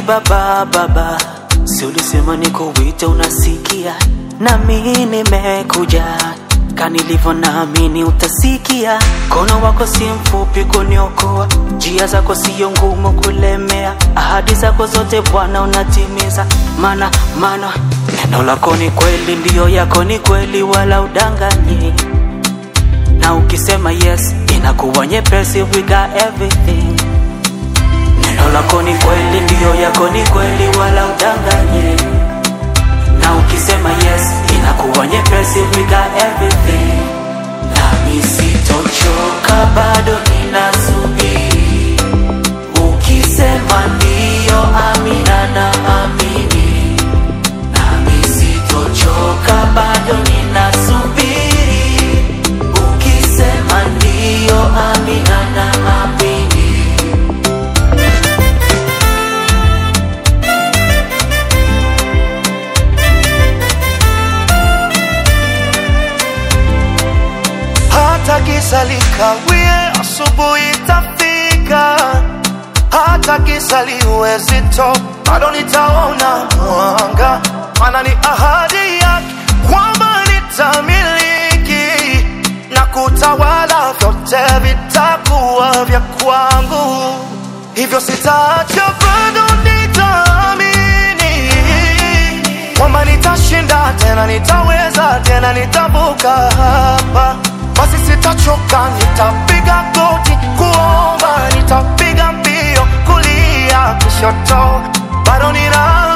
baba baba, si ulisema nikuite unasikia, nami nimekuja kanilivyo naamini utasikia. Mkono wako si mfupi kuniokoa, njia zako siyo ngumu kulemea, ahadi zako zote Bwana unatimiza, mana mana neno lako ni kweli, ndiyo yako ni kweli, wala udanganyi na ukisema yes inakuwa nyepesi, we got everything. Neno lako ni kweli, ndiyo yako ni kweli, wala udanganyi na ukisema yes inakuwa nyepesi, we got everything. Nami sitochoka, bado ninasubiri. Ukisema ndiyo, amina na amini. Nami sitochoka, bado ninasubiri. Ukisema ndiyo, amina na amini. hata giza likawie, asubuhi itafika. Hata giza liwe zito, bado nitaona mwanga, maana ni ahadi yake kwamba nitamiliki na kutawala, vyote vitakuwa vya kwangu, hivyo sitaacha, bado nitaamini kwamba nitashinda tena, nitaweza tena, nitavuka hapa. Basi sitachoka, nitapiga goti kuomba, nitapiga mbio kulia kushoto, bado nina